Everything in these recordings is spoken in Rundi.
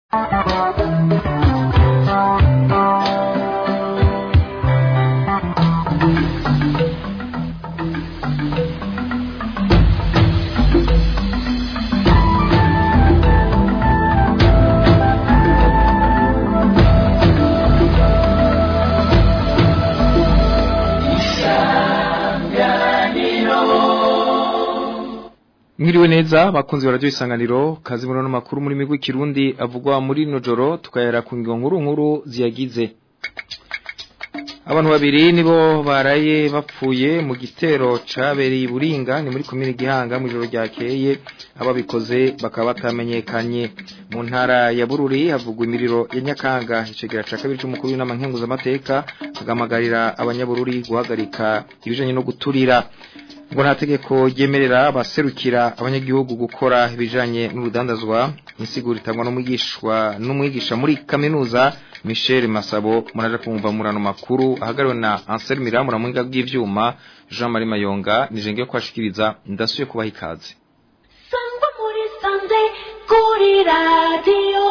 Mwiriwe neza bakunzi barajyo isanganiro kazi murono makuru muri migwi kirundi avugwa muri nojoro tukayera ku ngingo nkuru nkuru ziyagize Abantu babiri nibo baraye bapfuye mu gitero cabereye buringa ni muri komine gihanga mu joro ryakeye ababikoze bakaba batamenyekanye mu ntara ya Bururi havugwa imiriro ya Nyakanga icegera ca kabiri c'umukuru w'inamankenguza amateka agamagarira abanyabururi guhagarika ibijanye no guturira ngo nta tegeko ryemerera abaserukira abanyagihugu gukora ibijanye n'urudandazwa insiguro itangwa n'umwigishwa n'umwigisha muri kaminuza Michel Masabo muraje kumva murano makuru ahagariwe na Ansel Miramura mu ngiga bw'ivyuma Jean Marie Mayonga nije kwashikiriza ndasuye kubaha ikaze Sangwa muri sanze kuri radio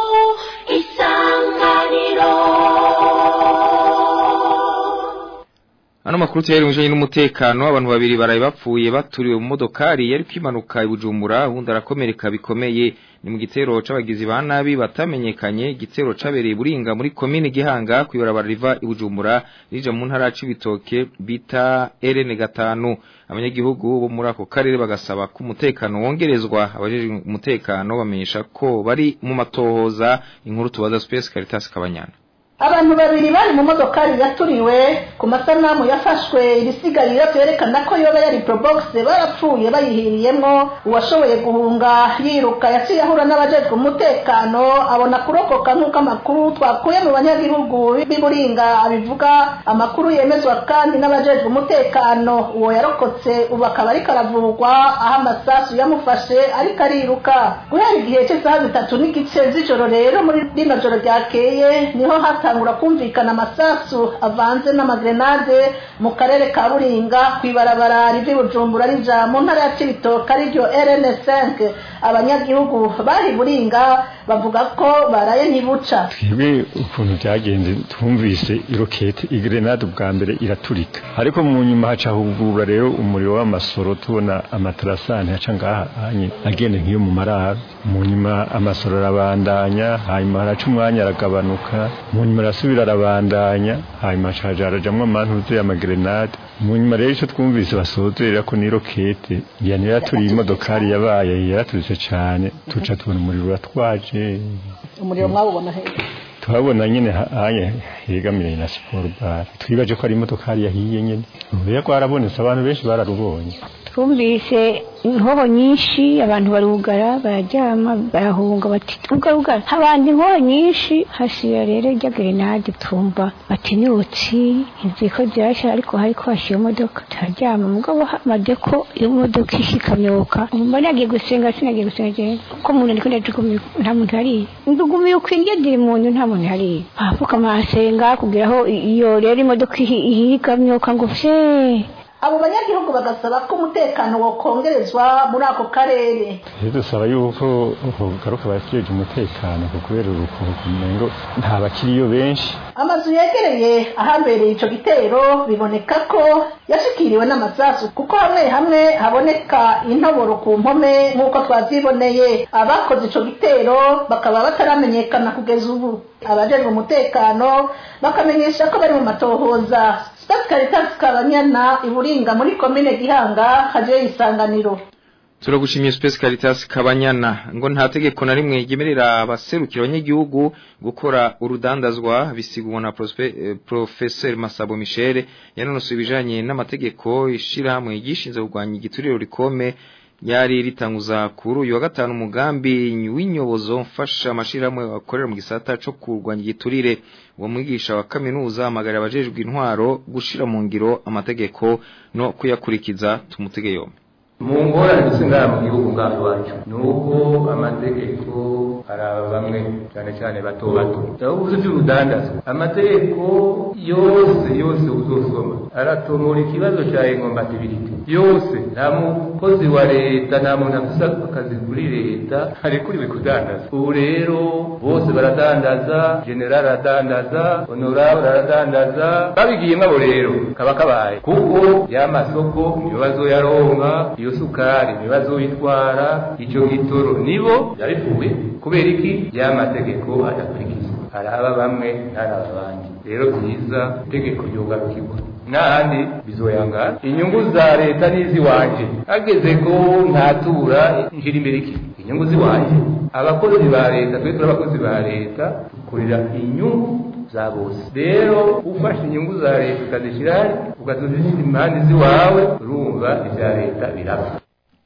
isanganiro Ano makuru tayari mujanye n'umutekano abantu babiri baraye bapfuye baturiwe mu modokari yari kwimanuka ibujumbura ubundi arakomereka bikomeye ni mu gitero c'abagizi ba nabi batamenyekanye igitero cabereye buringa muri komine gihanga kwibarabara riva ibujumbura rija mu ntara c'ibitoke bita RN gatanu abanyagihugu bo muri ako karere bagasaba ko umutekano wongerezwa abajeje umutekano bamenyesha ko bari mu matohoza inkuru tubaza Space Caritas Kabanyana abantu babiri bari mu modokari yaturiwe ku masanamu yafashwe ibisigarira byerekana ko yoba yari probox barapfuye bayihiriyemo uwashoboye guhunga yiruka yaciye ahura n'abajejwe umutekano abona kurokoka nk'uko amakuru twakuye mu banyagihugu b'iburinga abivuga amakuru yemezwa kandi n'abajejwe umutekano uwo yarokotse ubu akaba ariko aravurwa aho amasasu yamufashe ariko ariruka guhera igihe cy'isaha zitatu n'igice z'ijoro rero muri rino joro ryakeye niho hata hatangura kumvikana amasasu avanze n'amagrenade mu karere ka buringa kwibarabara rivi bujumbura rija mu ntara ya cibitoke ariryo rn5 abanyagihugu bari buringa bavuga ko baraye ntibuca twebwe ukuntu byagenze twumvise irokete igrenade ubwa mbere iraturika ariko mu nyuma haca hugurura rero umuriro w'amasoro tubona amatarasani haca ngaha hanye agenda nk'iyo mu mararo mu nyuma amasoro arabandanya hanyuma haraca umwanya aragabanuka mu nyuma arasubira arabandanya hanyuma haca harajamwo amantuze y'amagrenade mu nyuma rero icyo twumvise basozera ko ni rokete yani yaraturiye imodokari yabaye yaraturitse cyane tuca tubona umuriro uratwaje umuriro mwawubona hejuru tuhabona nyine hanye hegamire na siporo bare twibaje ko ari imodokari yahiye nyine ubuye rwarabonetse abantu benshi bararubonye twumvise inkoho nyinshi abantu barugara bararyama barahunga bati tugarugara habandi inkoho nyinshi hasiya rero ijya grenade tumva bati nyutsi inziko zirasha ariko hariko hashiye imodoka turaryama mugabo hamade ko iyo modoka ishikamyoka mbona agiye gusenga sinagiye gusenga jewe ko umuntu ariko ndajugumiye nta muntu hariya ndugumiye ukwinge diri muntu nta muntu hariya ahafuka amasenga kugira aho iyo rero imodoka ihikamyoka ngo fye abo banyagihugu bagasaba ko umutekano wokongerezwa muri ako karere rero dusaba yuko garuka bakijeje umutekano ku kubera urukuko ngo nta bakiriyo benshi amazu yegereye ahabereye ico gitero biboneka ko yashikiriwe n'amasasu kuko hamwe hamwe haboneka intoboro ku mpome nk'uko twavyiboneye abakoze ico gitero bakaba bataramenyekana kugeza ubu abajejwe umutekano bakamenyesha ko bari mu matohoza Stade Caritas Kabanyana iburinga muri komine Gihanga haje isanganiro Turagushimiye Space Caritas Kabanyana ngo nta tegeko na rimwe ryemerera abaserukira abanyagihugu gukora urudandazwa bisigwa na eh, Professeur Masabo Michel yanonosoye ibijanye n'amategeko ishirahamwe gishinze kugwanya igituriro rikome yari ritanguza kuri uyu wa gatanu umugambi w'inyobozo mfasha amashirahamwe akorera mu gisata co kurwanya igiturire uwo mwigisha wa kaminuza amagara abajejwe intwaro gushira mu ngiro amategeko no kuyakurikiza tumutege yombi mu ngorane dusengana mu gihugu ngaho iwacu ni uko amategeko araba bamwe cyane cyane bato bato ndavuze iby'urudandazwa amategeko yose yose uzosoma aratomora ikibazo cya inkompatibility yose nta mukozi wa leta nta muntu afite akazi kuri leta arekuriwe kudandaza ubu rero bose baradandaza general aradandaza honorable aradandaza babigiyemo abo rero kaba kabaye kuko ya masoko ibibazo yaronka iyo sukari ibibazo yitwara icyo gitoro nibo yabipfuye kubera iki ya mategeko adakurikizwa araba bamwe ntaraba abandi rero byiza itegeko ryugarukirwa n'ahandi bizoyangana inyungu za leta n'iziwanje hageze ko ntatura nshira imbere iki inyungu ziwanje abakozi ba leta twe turi abakozi ba leta dukorera inyungu za bose rero ufashe inyungu za leta ukazishyira hari ukazishyira impande z'iwawe urumva ibya leta birapfa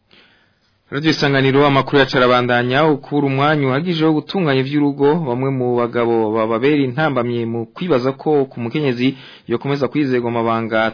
Radio Isanganiro amakuru yacarabandanya ukura umwanya uhagije wo gutunganya ivy'urugo bamwe mu bagabo bababera intambamye mu kwibaza ko ku mukenyezi yokomeza kwizego amabanga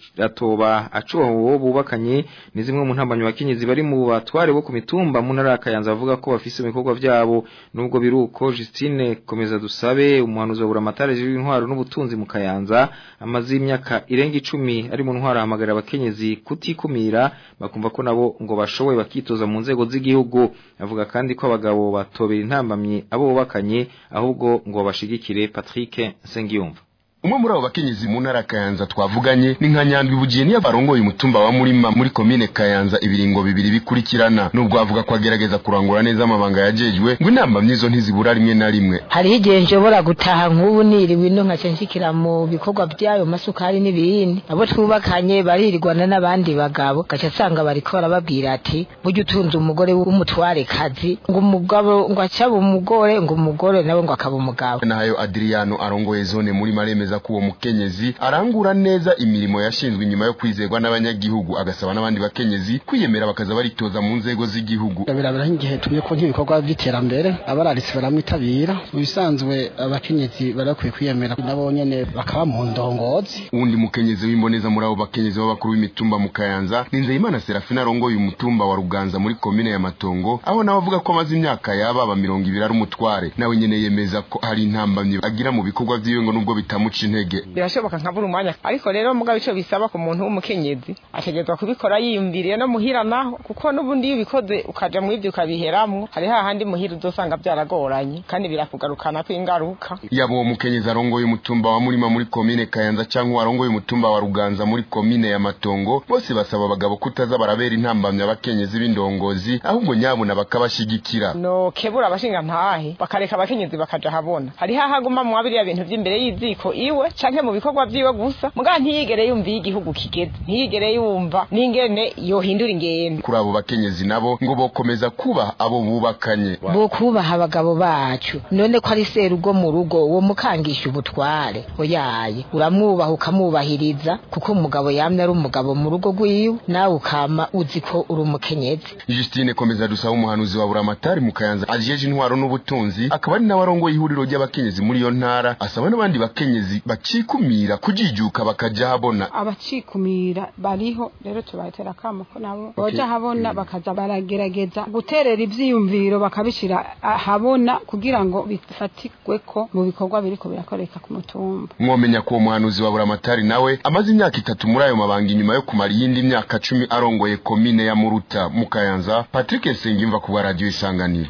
atoba acuho bubakanye ni zimwe mu ntambamye abakenyezi bari mu batware bo ku mitumba mu ntara kayanza bavuga ko bafise ibikorwa vyabo nubwo biruko Justine komeza dusabe umuhanuzi wa buramatare w'intwaro n'ubutunzi mu kayanza amaze imyaka irenga 10 ari mu ntwaro hamagara abakenyezi kutikumira bakumva ko nabo ngo bashoboye bakitoza mu nzego z'igihugu avuga kandi ko abagabo batobera intambamye abo bubakanye ahubwo ngo bashigikire Patrick Sengiyumva umwe muri abo bakenyezi mu ntara Kayanza twavuganye ni nka Nyandwi bugiye niyo barongoye umutumba wa Murima muri komine Kayanza ibiringo bibiri bikurikirana nubwo avuga ko agerageza kurangura neza amabanga yajejwe ngo inamba myizo ntizibura rimwe na rimwe hari igihe nshobora gutaha nk'ubu niriwe ino nkaca nshikira mu bikorwa byayo masukari n'ibindi abo twubakanye baririgwana n'abandi bagabo gaca asanga bariko barababwira ati burya utunze umugore w'umutware kazi ngo umugabo ngo acaba umugore ngo umugore nawe ngo akaba umugabo nayo Adriano arongoye zone muri maremeza ko uwo mukenyezi arangura neza imirimo yashinzwe inyuma yo kwizerwa n'abanyagihugu agasaba n'abandi bakenyezi kwiyemera bakaza baritoza mu nzego z'igihugu birabera nk'igihe tuye ko nk'ibikorwa by'iterambere abararitse baramwitabira mu bisanzwe abakenyezi barakwiye kwiyemera nabo nyene bakaba mu ndongozi uwundi mukenyezi w'imboneza muri abo bakenyezi b'abakuru b'imitumba mu Kayanza ni Nzeyimana Serafina arongoye umutumba wa Ruganza muri komine ya Matongo aho nawe avuga ko amaze imyaka yababa mirongo ibiri ari umutware nawe nyene yemeza ko hari intambamyi agira mu bikorwa vyiwe ngo nubwo bitamuca intege birashoboka nkabura umwanya ariko rero mugabo ico bisaba ku muntu w'umukenyezi ategerezwa kubikora yiyumviriye no muhira naho kuko n'ubundi iyo ubikoze ukaja mu ivyo ukabiheramwo hari hahandi muhira uzosanga byaragoranye kandi birakugarukana ko ingaruka yaba uwo mukenyezi arongoye umutumba wa murima muri komine kayanza canke arongoye umutumba wa ruganza muri komine ya matongo bose basaba abagabo kutaza barabera intambamyi abakenyezi b'indongozi ahubwo nyabuna bakabashigikira no kebura abashinga ntahe bakareka abakenyezi bakaja habona hari hahaguma mu biriya bintu vy'imbere y'iziko iwe canke mu bikorwa vyiwe gusa muga ntiyigere yumva igihugu kigeze ntiyigere yumva n'ingene yohindura ingendo kuri abo bakenyezi nabo ngo bokomeza kubaha abo bubakanye bo kubaha abagabo bacu none ko ari serugo mu rugo uwo mukangisha ubutware oyaye uramwubaha ukamwubahiriza kuko umugabo yamye ari umugabo mu rugo rwiwe nawe ukama uzi ko uri umukenyezi Justine komeza dusaba umuhanuzi wa buramatari mu Kayanza ajeje intwaro n'ubutunzi akaba ari nawe arongoye ihuriro ry'abakenyezi muri iyo ntara asaba n'abandi bakenyezi bacikumira kujijuka bakaja habona abacikumira bariho rero tubatera kamo ko nabo boja habona bakaza baragerageza guterera ivyiyumviro bakabishira habona kugira ngo bifatikwe ko mu bikorwa biriko birakoreka ku mutumba mwomenya ko uwo muhanuzi wa buramatari nawe amaze imyaka itatu muri ayo mabanga inyuma yo kumara iyindi myaka cumi arongoye komine ya muruta mu kayanza patrick nsengimva ku bwa radiyo isanganiro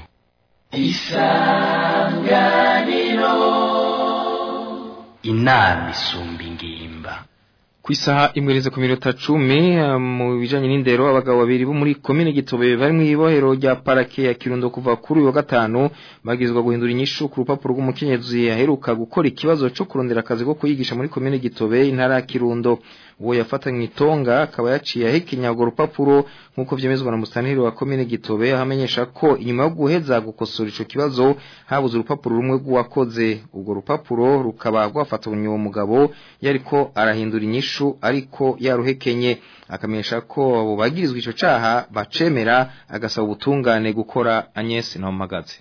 isanganiro inama isumba ingimba ku isaha imwereze ku minota cumi mu bijanye n'indero abagabo babiri bo muri komine gitobe bari mu ibohero rya parake ya kirundo kuva kuri uyu wa gatanu bagizwa guhindura inyishu ku rupapuro rw'umukenyezi aheruka gukora ikibazo cyo kurondera akazi ko kuyigisha muri komine gitobe intara ya kirundo uwo yafatanywe itonga akaba yaciye ahekenya urwo rupapuro nk'uko vyemezwa na musanire wa komine gitobe ahamenyesha ko inyuma yo guheza gukosora ico kibazo habuze urupapuro rumwe rw'uwakoze urwo rupapuro rukaba rwafatanywe uwo mugabo yariko arahindura inyishu ariko yaruhekenye akamenyesha ko abo bagirizwa ico caha bacemera agasaba ubutungane gukora Agnes Ntomagaze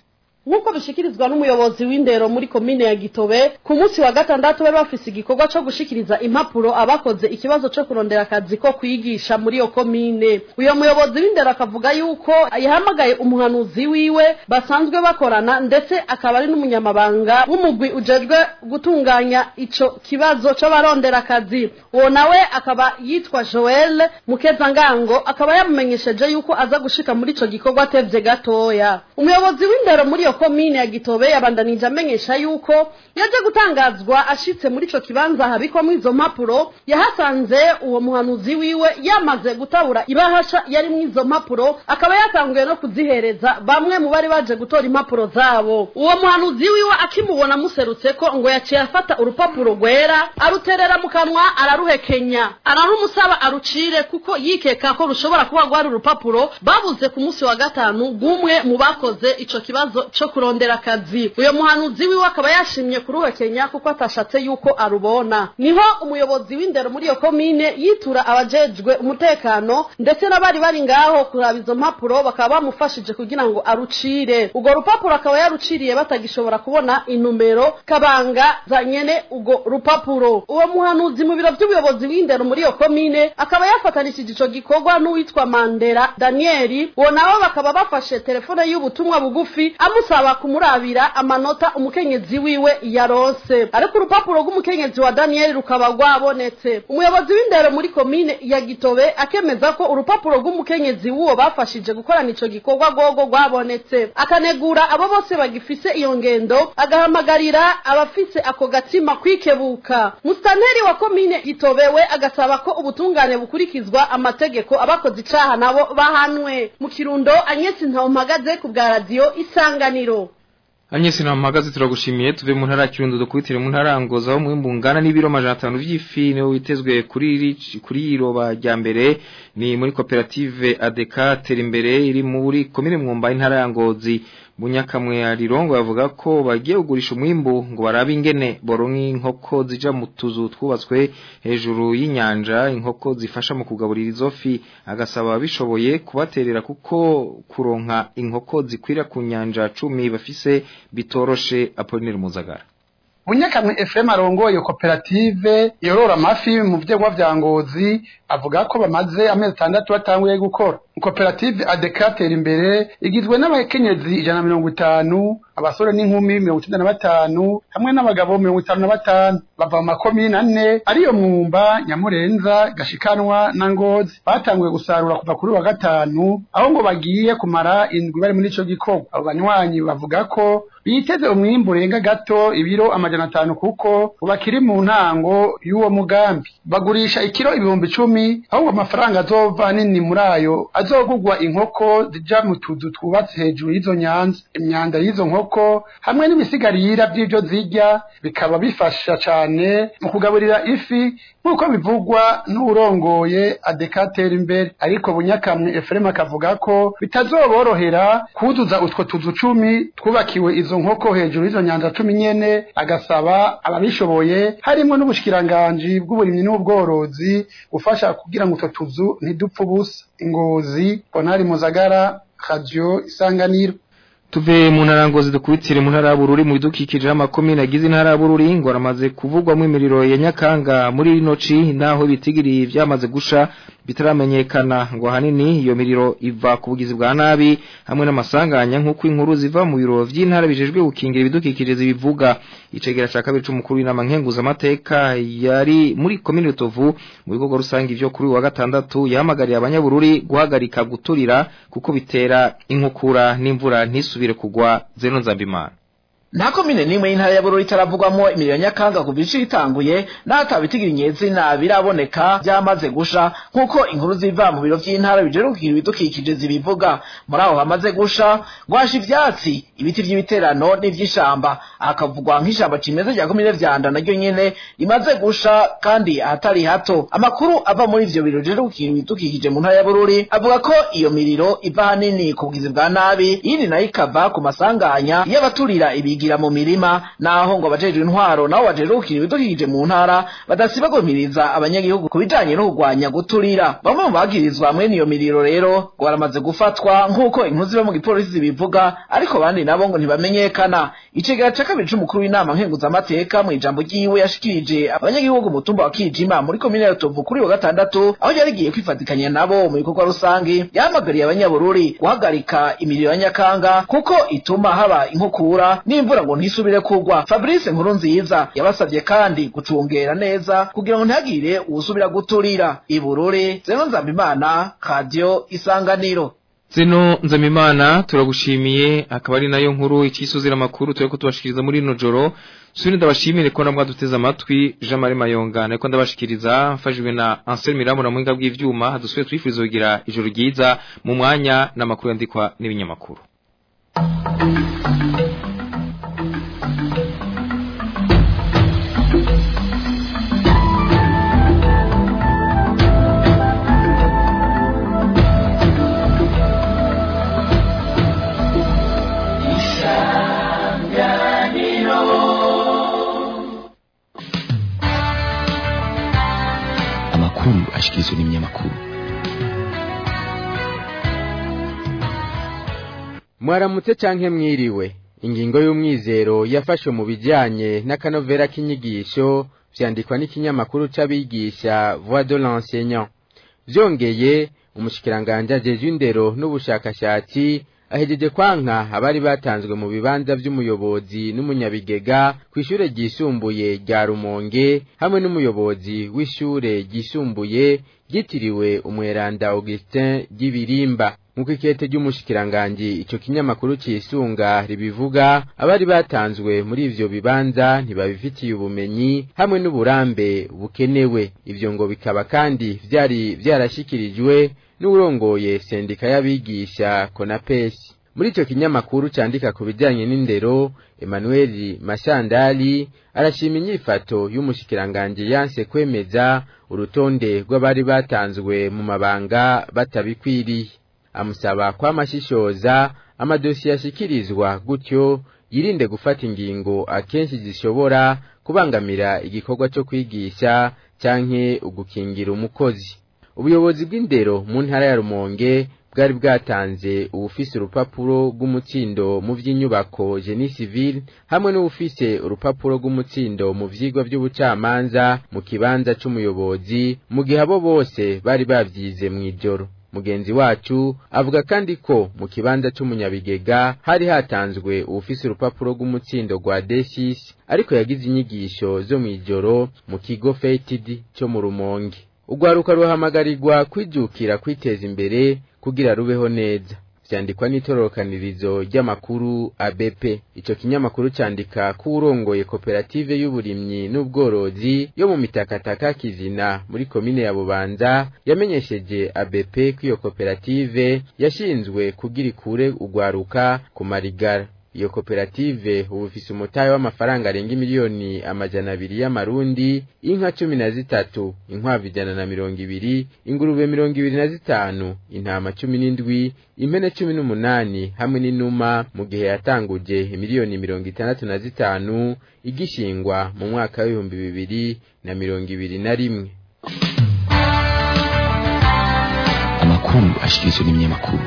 nk'uko bishikirizwa n'umuyobozi w'indero muri komine ya gitobe ku munsi wa gatandatu bari bafise igikorwa co gushikiriza impapuro abakoze ikibazo co kurondera akazi ko kwigisha muri iyo komine uyo muyobozi w'indero akavuga yuko yahamagaye umuhanuzi wiwe basanzwe bakorana ndetse akaba ari n'umunyamabanga w'umugwi ujejwe gutunganya ico kibazo c'abarondera akazi uwo nawe akaba yitwa joel mukezangango akaba yamumenyesheje yuko aza gushika muri ico gikorwa atevye gatoya umuyobozi w'indero muri iyo komine ya gitobe yabandanije amenyesha yuko yaje gutangazwa ashitse muri ico kibanza habikwamo izo mpapuro yahasanze uwo muhanuzi wiwe yamaze gutabura ibahasha yarimwo izo mpapuro akaba yatanguye no kuzihereza bamwe mu bari baje gutora impapuro zabo uwo muhanuzi wiwe akimubona amuserutseko ngo yaciye afata urupapuro rwera aruterera mu kanwa araruhekenya ararumusaba arucire kuko yikeka ko rushobora kuba rwari urupapuro babuze ku munsi wa gatanu bw'umwe mu bakoze ico kibazo co kurondera akazi uyo muhanuzi wiwe akaba yashimye kuruhekenya kuko atashatse yuko arubona niho umuyobozi w'indero muri iyo komine yitura abajejwe umutekano ndetse n'abari bari ngaho kuraba izo mpapuro bakaba bamufashije kugira ngo arucire urwo rupapuro akaba yaruciriye batagishobora kubona inumero kabanga za nyene urwo rupapuro uwo muhanuzi mu biro vy'ubuyobozi w'indero muri iyo komine akaba yafatanishije ico gikorwa n'uwitwa mandera daniyeli uwo nabo bakaba bafashe telefone y'ubutumwa bugufi amusaba kumurabira amanota umukenyezi wiwe yaronse ariko urupapuro rw'umukenyezi wa daniyeli rukaba rwabonetse umuyobozi w'indero muri komine ya gitobe akemeza ko urupapuro rw'umukenyezi w'uwo bafashije gukorana ico gikorwa rwogo rwabonetse akanegura abo bose bagifise iyo ngendo agahamagarira abafise ako gatima kwikebuka musitanteri wa komine gitobe we agasaba ko ubutungane bukurikizwa amategeko abakoze icaha nabo bahanwe mu kirundo anyesi ntawumpagaze ku bwa radiyo isanganiro Anyesi na mpagaze turagushimiye tuve mu ntara ya Kirundo dukubitire mu ntara ngoza aho mwimbu ngana n'ibiro majana 5 vy'ifi niho witezwe kuri kuri iroba rya mbere ni muri koperative ADK tera imbere iri muri komine mwumba intara ya Ngozi Bunyakamwe arirongo yavuga ko bagiye kugurisha umwimbu ngo barabe ingene boronka inkoko zija mu tuzu twubatswe hejuru y'inyanja inkoko zifasha mu kugaburira izo fi agasaba bishoboye kubaterera kuko kuronka inkoko zikwira ku nyanja 10 bafise bitoroshe Apollinaire Muzagara Bunyakamwe Ephraim arongoye koperative yorora amafi mu vyegwa vya Ngozi avuga ko bamaze amezi atandatu batanguye gukora koperative adekatera imbere igizwe n'abakenyezi ijana na mirongo itanu abasore n'inkumi mirongo itandatu na batanu hamwe n'abagabo mirongo itanu na batanu bava mu makomine ane ariyo mwumba nyamurenza gashikanwa na ngozi batanguye gusarura kuva kuri wa gatanu aho ngo bagiye kumara indwi bari muri ico gikorwa abo banywanyi bavuga ko biteze umwimbu urenga gato ibiro amajana atanu kuko bakiri mu ntango y'uwo mugambi bagurisha ikiro ibihumbi icumi ahubwo amafaranga azova nini muri ayo azogugwa inkoko zija mu tuzu twubatse hejuru y'izo nyanza imyanda y'izo nkoko hamwe n'ibisigarira by'ibyo zirya bikaba bifasha cane mu kugaburira ifi nk'uko bivugwa n'urongoye adekatera imbere ariko bunyakamwe efurema akavuga ko bitazoborohera kuzuza utwo tuzu cumi twubakiwe izo nkoko hejuru y'izo nyanja cumi nyene agasaba ababishoboye harimo n'ubushikiranganji bw'uburimyi n'ubworozi gufasha kugira ngo utwo tuzu ntidupfe ubusa ingozi bonari muzagara radio isanganiro tuve mu ntarangozi dukubitire mu ntara y'abururi mu bidukikije amakomine agize intara y'abururi ngo aramaze kuvugwamo imiriro ya nyakanga muri rino ci naho bitigiri byamaze gusha bitaramenyekana ngo ahanini iyo miriro iva ku bugizi bwa nabi hamwe n'amasanganya nk'uko inkuru ziva mu biro by'intara bijejwe gukingira ibidukikije zibivuga icegera ca kabiri c'umukuru w'inama nkenguzamateka yari muri komine Rutovu mu bikorwa rusange ivyo kuri wa gatandatu yahamagariye abanyabururi guhagarika guturira kuko bitera inkukura n'imvura ntisubire kugwa zeno nzambimana nta komine n'imwe y'intara ya bururi itaravugwamo imiriro nyakanga ku bice itanguye n'ahatabitigira inyezina biraboneka byamaze gusha nk'uko inkuru ziva mu biro by'intara bijejwe kugira ibidukikije zibivuga muri aho hamaze gusha gwasha ivyatsi ibiti vy'ibiterano n'ivy'ishamba hakavugwa nk'ishamba cimeza rya komine vyanda naryo nyene rimaze gusha kandi ahatari hato amakuru ava muri ivyo biro bijejwe kugira ibidukikije mu ntara ya bururi avuga ko iyo miriro iva hanini ku bugizi bwa nabi iyindi nayo ikava ku masanganya y'abaturira ibigi bigira mu mirima naho ngo abajejwe intwaro nabo bajejwe gukina ibidukikije mu ntara badasiba guhimiriza abanyagihugu ku bijanye no kurwanya guturira bamwe mu bagirizwa mwene iyo miriro rero ngo baramaze gufatwa nk'uko inkuru ziba mu gipolisi zibivuga ariko abandi nabo ngo ntibamenyekana icegera ca kabiri c'umukuru w'inama nkenguzamateka mu ijambo ryiwe yashikirije abanyagihugu mutumba wa kijima muri komine ya rutovu kuri wa gatandatu aho yari igiye kwifatikanya nabo mu bikorwa rusange yahamagariye abanyabururi guhagarika imiriro ya nyakanga kuko ituma haba inkukura n'imvura ngo ntisubire kugwa fabrice nkuru nziza yabasabye kandi gucungera neza kugira ngo ntihagire uwusubira guturira ibururi zeno nzambimana radiyo isanganiro Zeno nzamimana turagushimiye akaba ari nayo nkuru ikisuzira amakuru tureko tubashikiriza muri ino joro Suri ndabashimire ko namwe duteze amatwi Jean Marie Mayonga nako ndabashikiriza mfashijwe na Ansel Miramu na mwinga bw'ivyuma hadusuye twifuriza kugira ijoro ryiza mu mwanya n'amakuru yandikwa n'ibinyamakuru amakuru ashikirizwa n'ibinyamakuru mwaramutse canke mwiriwe ingingo y'umwizero yafashwe mu bijanye n'akanovera k'inyigisho vyandikwa n'ikinyamakuru c'abigisha voix de l'enseignant vyongeye umushikiranganje ajejwe indero n'ubushakashatsi ahejeje kwanka abari batanzwe mu bibanza vy'umuyobozi n'umunyabigega kw'ishure ryisumbuye rya Rumonge hamwe n'umuyobozi w'ishure ryisumbuye ryitiriwe umweranda Augustin ry'ibirimba nk'uko ikete ry'umushikiranganji ico kinyamakuru cisunga ribivuga abari batanzwe muri ivyo bibanza ntibabifitiye ubumenyi hamwe n'uburambe bukenewe ivyo ngo bikaba kandi vyari vyarashikirijwe n'urongoye sendika y'abigisha konapesi muri ico kinyamakuru candika ku bijanye n'indero Emmanuel Mashandali arashima inyifato y'umushikiranganji yanse kwemeza urutonde rw'abari batanzwe mu mabanga batabikwiriye amusaba kwamashishoza amadosiye ashikirizwa gutyo yirinde gufata ingingo akenshi zishobora kubangamira igikorwa cyo kwigisha canke ugukingira umukozi ubuyobozi bw'indero mu ntara ya Rumonge bwari bwatanze ubufise urupapuro rw'umutsindo mu vy'inyubako Genie Civil hamwe n'ubufise urupapuro rw'umutsindo mu vyigwa vy'ubucamanza mu kibanza c'umuyobozi mu gihe abo bose bari bavyize mw'ijoro mugenzi wacu avuga kandi ko mu kibanza c'umunyabigega hari hatanzwe ubufise urupapuro rw'umutsindo rwa D6 ariko yagize inyigisho zo mw'ijoro mu kigo Fated cyo mu Rumonge urwaruka ruhamagarirwa kwijukira kwiteza imbere kugira rubeho neza vyandikwa n'itororokanirizo ry'amakuru ABP ico kinyamakuru candika ko urongoye koperative y'uburimyi n'ubworozi yo mu mitakataka kizina muri komine ya Bubanza yamenyesheje ABP ko iyo koperative yashinzwe kugira ikure urwaruka ku marigara iyo koperative ubu ifise umutahe w'amafaranga arenga miliyoni amajana abiri y'amarundi inka cumi na zitatu inkwavu ijana na mirongo ibiri ingurube mirongo ibiri na zitanu intama cumi n'indwi impene cumi n'umunani hamwe n'inuma mu gihe yatanguje miliyoni mirongo itandatu na zitanu igishingwa mu mwaka w'ibihumbi bibiri na mirongo ibiri na rimwe amakuru ashikirizwa n'ibinyamakuru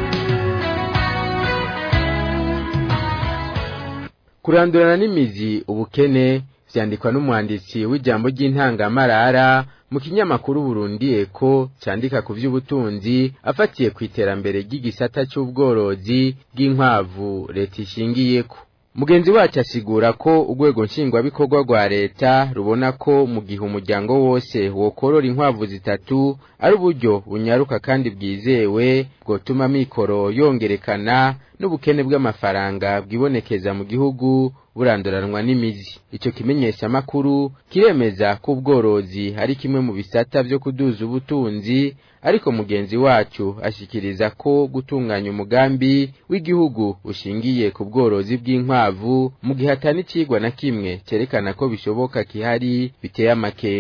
kurandurana n'imizi ubukene vyandikwa n'umwanditsi w'ijambo ry'intangamarara mu kinyamakuru Burundi Eko candika ku vy'ubutunzi afatiye ku iterambere ry'igisata c'ubworozi bw'inkwavu leta ishingiyeko mugenzi wacu asigura ko urwego nshingwabikorwa rwa leta rubona ko mu gihe umuryango wose wokorora inkwavu zitatu ari uburyo bunyaruka kandi bwizewe bwotuma mikoro yongerekana n'ubukene bw'amafaranga bwibonekeza mu gihugu buranduranwa n'imizi ico kimenyesha makuru kiremeza ko ubworozi ari kimwe mu bisata vyo kuduza ubutunzi ariko mugenzi wacu ashikiriza ko gutunganya umugambi w'igihugu ushingiye ku bworozi bw'inkwavu mu gihe atani cigwa na kimwe cerekana ko bishoboka kihari biteye amakenga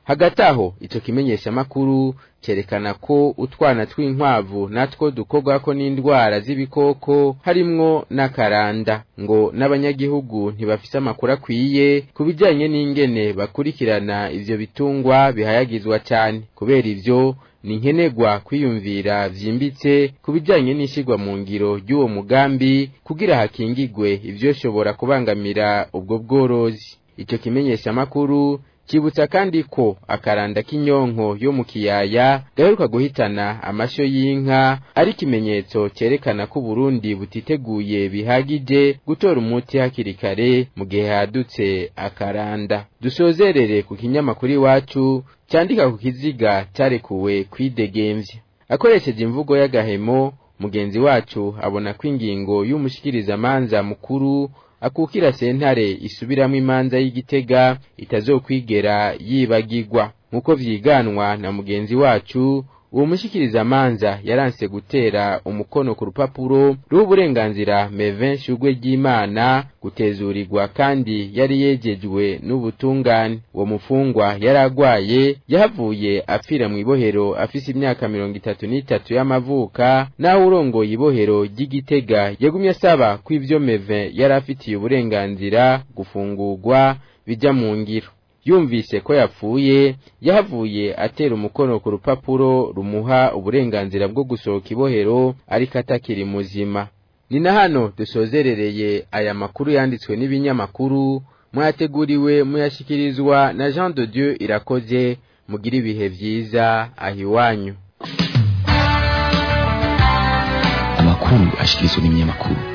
hagati aho ico kimenyeshamakuru cerekana ko utwana tw'inkwavu natwo dukorwako n'indwara z'ibikoko harimwo n'akaranda ngo n'abanyagihugu ntibafise amakuru akwiye ku bijanye n'ingene bakurikirana ivyo bitungwa bihayagizwa cane kubera ivyo ni nkenerwa kwiyumvira vyimbitse ku bijanye n'ishigwa mu ngiro ry'uwo mugambi kugira hakingigwe ivyoshobora kubangamira ubwo bworozi ico kimenyeshamakuru kibutsa kandi ko akaranda k'inyonko yo mu kiyaya gaheruka guhitana amashyo y'inka ari ikimenyetso cyerekana ko Burundi butiteguye bihagije gutora umuti hakiri kare mu gihe hadutse akaranda dusozerere ku kinyamakuru iwacu cyandika ku kiziga cyarekuwe kwidegemvya akoresheje imvugo y'agahemo mugenzi wacu abona ko ingingo y'umushikirizamanza mukuru akukira sentare isubiramo imanza y'igitega itazokwigera yibagirwa nk'uko vyiganwa na mugenzi wacu uwo mushikirizamanza yaranse gutera umukono ku rupapuro ruha uburenganzira mevin shugwe ry'imana gutezurirwa kandi yari yejejwe n'ubutungane uwo mufungwa yari agwaye yahavuye apfira mu ibohero afise imyaka mirongo itatu n'itatu y'amavuka naho urongoye ibohero ry'igitega yagumye asaba ko ivyo mevin yari afitiye uburenganzira gufungurwa bija mu ngiro yumvise ko yapfuye yahavuye atera umukono ku rupapuro rumuha uburenganzira bwo gusohoka ibohero ariko atakiri muzima ni na hano dusozerereye aya makuru yanditswe n'ibinyamakuru mwateguriwe muyashyikirizwa na jean de dieu irakoze mugire ibihe byiza aho iwanyu amakuru ashyikirizwa n'ibinyamakuru